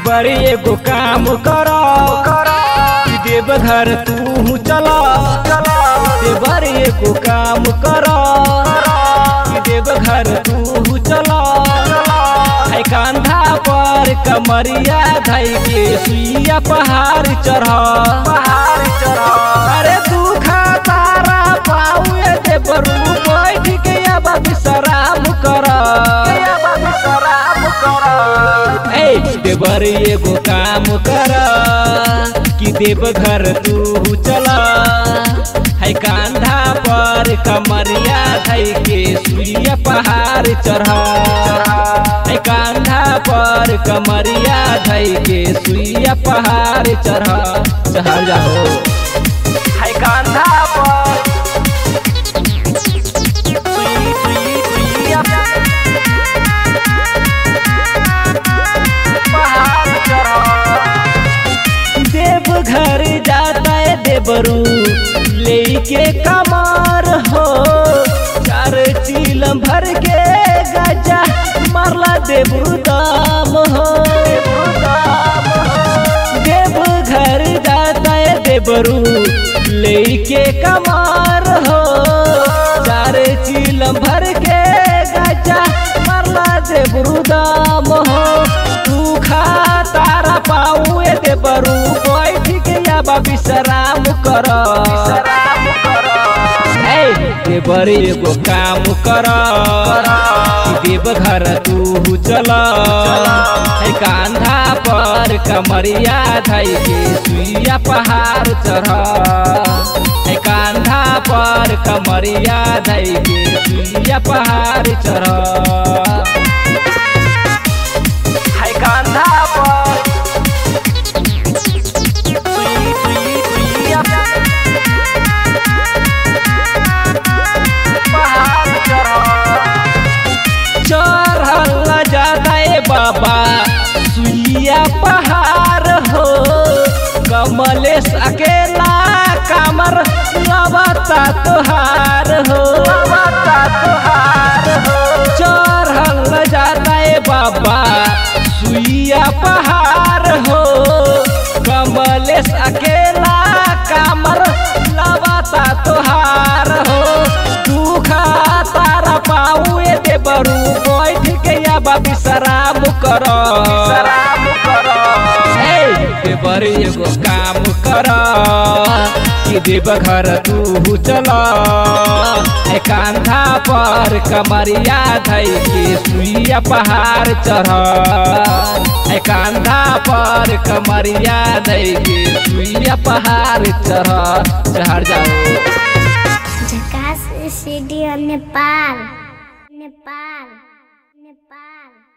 देवरी एगो काम कर देवघर तू चला देवरी एगो काम कर देवघर तू चला है कांधा पर कमरिया धई के सुइया पहाड़ चढ़ पहाड़ चढ़ अरे दुखा तारा पाऊए देवरू बैठ के अब विश्राम कर ए देवर एगो काम कर कि देवघर तू चला है कांधा पर कमरिया धई के सूर्य पहाड़ चढ़ है कांधा पर कमरिया धई के सूर्य पहाड़ चढ़ चढ़ जाओ है कांधा पर सुई- सुई- सुइया पहाड़ चढ़ देवघर जाता है देवरू लेके कमार हो चार चीलम भर के गजा मारला देवरू दाम हो देवघर जाता है देवरू लेके कमार हो चार चीलम भर के गजा मारला देवरू दाम हो तू खा तारा पाऊ ए देवरू बैठ के अब विश्राम कर ए देवर एगो काम कर देवघर तू चल है कांधा पर कमरिया धई के सुइया पहाड़ चढ़ है कांधा पर कमरिया धई के सुइया पहाड़ चढ़ है कांधा पर सुई सुई सुइया पहाड़ चढ़ चढ़ल जाता है बाबा सुइया पहाड़ हो कमलेश अकेला कामर लबता तुहार हो चढ़ल जाता है बाबा सुइया पहाड़ हो कमलेश अकेला कामर लबता तुहार हो दुखा तारा पाऊ ए देवरू बैठ के अब विश्राम कर ए देवर एगो काम कर कि देवघर तू चल है कांधा पर कमरिया धई के सुइया पहाड़ चढ़ है कांधा पर कमरिया धई के सुइया पहाड़ चढ़ चढ़ जाओ झकास स्टूडियो नेपाल नेपाल नेपाल